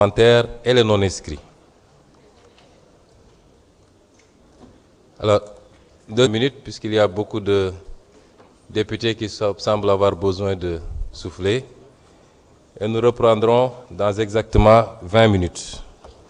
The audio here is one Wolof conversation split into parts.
parlementaires et les non-inscrits. Alors, deux minutes, puisqu'il y a beaucoup de députés qui semblent avoir besoin de souffler. Et nous reprendrons dans exactement 20 minutes.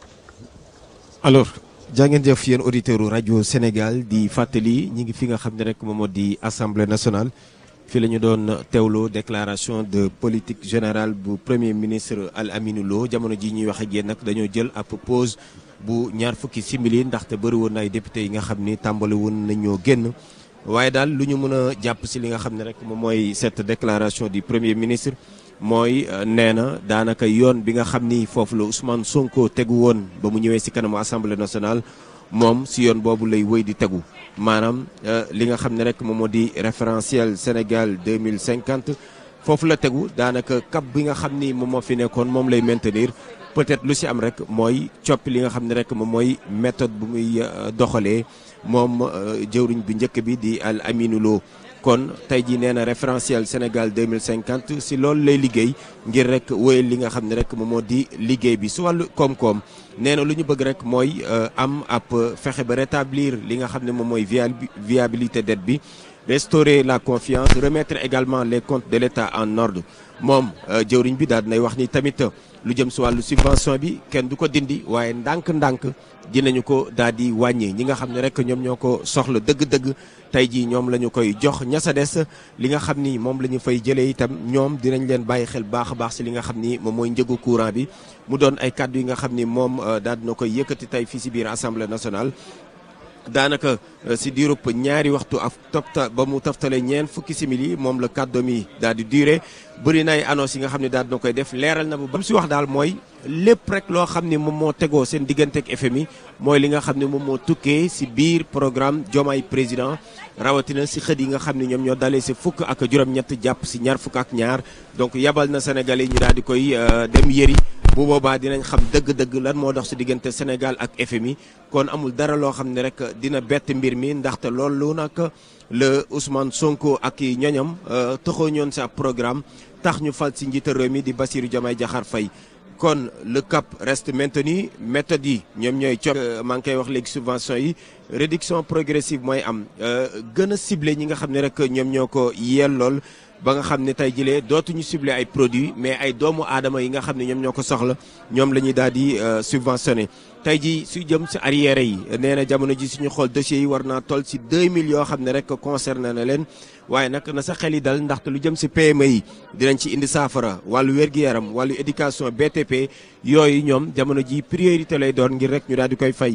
alors jaa ngeen jëf yéen auditeurs rajo Sénégal di fàttali ñi ngi fi nga xam ne rek moom moo di assemblée nationale fi la ñu doon teewloo déclaration de politique générale bu premier ministre Al Aminou Lo jamono ji ñuy wax ak yéen nag dañoo jël ab pause bu ñaar fukki simili ndaxte bëri woon na ay député yi nga xam ni tàmbali woon nañoo génn waaye daal lu ñu mën a jàpp si li nga xam ne rek moom mooy cette déclaration du premier ministre. mooy nee na daanaka yoon bi nga xam ni foofu la Ousmane Sonko tegu woon ba mu ñëwee si kanamu assemblée nationale moom si yoon boobu lay wëy di tegu maanaam li nga xam ne rek moom moo di référentiel Sénégal 2050 foofu la tegu daanaka cap bi nga xam ni moom moo fi nekkoon moom lay maintenir peut-être lu si am rek mooy coppi li nga xam ne rek moom mooy méthode bu muy doxalee moom jëwriñ bi njëkk bi di Al Aminou Lo kon tey jii nee na référentiel Sénégal 2050 si loolu lay liggéey ngir rek wéyal li nga xam ne rek moom moo di liggéey bi su wàllu koom-koom nee na lu ñu bëgg rek mooy am ab fexe ba rétablir li nga xam ne moom mooy viabilité dette bi restaurer la confiance remettre également les comptes de l'État en ordre moom jëwriñ bi daal dinay wax ni tamit lu jëm si wàllu subvention bi kenn du ko dindi waaye ndànk-ndànk dinañu ko daal di wàññi ñi nga xam ne rek ñoom ñoo ko soxla dëgg-dëgg tey jii ñoom la ñu koy jox ña sa des li nga xam ni moom la ñu fay jëlee itam ñoom dinañ leen bàyyi xel baax a baax si li nga xam ni moom mooy njëgu courant bi mu doon ay kàddu yi nga xam ni moom daal dina koy yëkkati tey fii si biir assemblée nationale. daanaka si diirub ñaari waxtu ak topta ba mu toftale ñeen fukki simili moom la kàddoom yi daal di duré bëri na ay annonce yi nga xam ne daal dina koy def leeral na bu ba mu si wax daal mooy lépp rek loo xam ne moom moo tegoo seen diggante ak FMI mooy li nga xam ne moom moo tukkee si biir programme Diomaye président rawatina si xët yi nga xam ne ñoom ñoo dalee si fukk ak juróom-ñett jàpp si ñaar fukk ak ñaar donc yabal na Sénégalais ñu daal di koy dem yëri bu boobaa dinañ xam dëgg-dëgg lan moo dox si diggante Sénégal ak FMI kon amul dara loo xam ne rek dina bett mbir mi ndaxte loolu nag le Ousmane Sonko ak i ñoñam taxoo ñoon sa programme tax ñu fal si njiital réew mi di Bassirou Diomaye Diakhar Faye kon le cap reste maintenu méthode yi ñoom ñooy cop maa ngi koy wax léegi subvention yi réduction progressive mooy am gën a ciblé ñi nga xam ne rek ñoom ñoo ko yellool ba nga xam ne tey jilee dootuñu ciblé ay produits mais ay doomu aadama yi nga xam ne ñoom ñoo ko soxla ñoom la ñuy daal di subventionné tey ji su jëm si arrière yi nee na jamono ji suñu xool dossiers yi war naa toll si 2000 yoo xam ne rek concerné na leen waaye nag na sa xel yi dal ndaxte lu jëm si PME yi dinañ ci indi saafara wàllu wér-gu-yaram wàllu éducation BTP yooyu ñoom jamono ji priorité lay doon ngir rek ñu daal di koy fay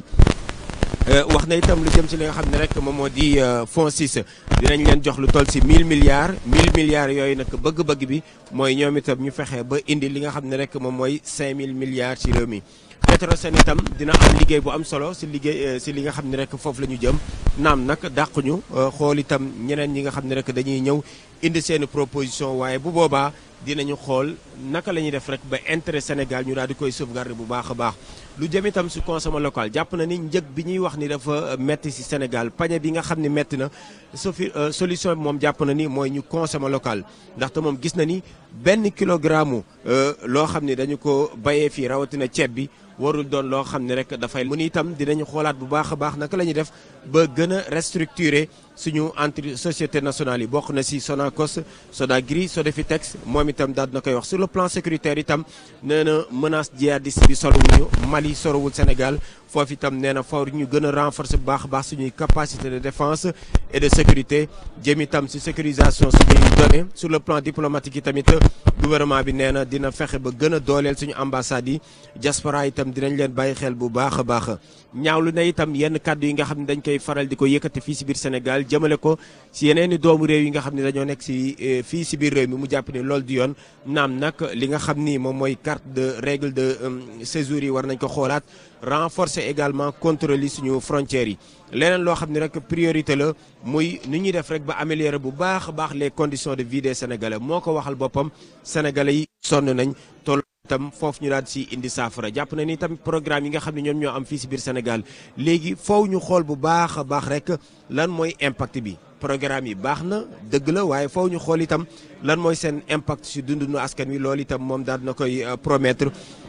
wax na itam lu jëm ci li nga xam ne rek moom moo di fonds 6 dinañ leen jox lu toll si 1000 milliards 1000 milliards yooyu nag bëgg-bëgg bi mooy ñoom itam ñu fexe ba indi li nga xam ne rek moom mooy 5000 milliards ci réew mi. Petrosen itam dina am liggéey bu am solo si liggéey si li nga xam ne rek foofu la ñu jëm naam nag dàquñu xool itam ñeneen ñi nga xam ne rek dañuy ñëw indi seen proposition waaye bu boobaa dinañu xool naka la ñuy def rek ba intérêt Sénégal ñu daal di koy sauvegarder bu baax a baax. lu jëm itam si consommation local jàpp na ni njëg bi ñuy wax ni dafa metti si Sénégal pañe bi nga xam ne metti na sofi solution bi moom jàpp na ni mooy ñu consommation local ndaxte moom gis na ni benn kilogramme loo xam ne dañu ko bayee fii rawatina ceeb bi warul doon loo xam ne rek dafay mu ni itam dinañu xoolaat bu baax a baax naka la ñuy def ba gën a restructurer suñu entre société nationale yi bokk na si Sonacos Sodagri Sodefitex moom itam daal na koy wax sur le plan sécuritaire itam nee na menace djihadiste bi sorowuñu Mali sorowul Sénégal foofu itam nee na fawr ñu gën a renforcer bu baax a baax suñuy capacité de défense et de sécurité jëm itam si sécurisation suñuy données sur le plan diplomatique yi tamit gouvernement bi nee na dina fexe ba gën a dooleel suñu ambassades yi diaspora itam dinañ leen bàyyi xel bu baax a baax ñaawlu na itam yenn kàddu yi nga xam ne dañ koy faral di ko yëkkati fii si biir Sénégal jëmale ko si yeneen i doomu réew yi nga xam ne dañoo nekk si fii si biir réew mi mu jàpp ni loolu di yoon naam nag li nga xam ni moom mooy carte de règle de séjour yi war nañ ko xoolaat renforcer également contrôle yi suñu frontières yi leneen loo xam ne rek priorité la muy ni ñuy def rek ba améliorer bu baax a baax les conditions de vie des sénégalais moo ko waxal boppam sénégalais yi sonn nañ toll tam foofu ñu daal si indi saafara jàpp na ni tamit programme yi nga xam ne ñoom ñoo am fii si biir Sénégal léegi foofu ñu xool bu baax a baax rek lan mooy impact bi programme yi baax na dëgg la waaye foofu ñu xool itam lan mooy seen impact si dundu askan wi loolu itam moom daal na koy promettre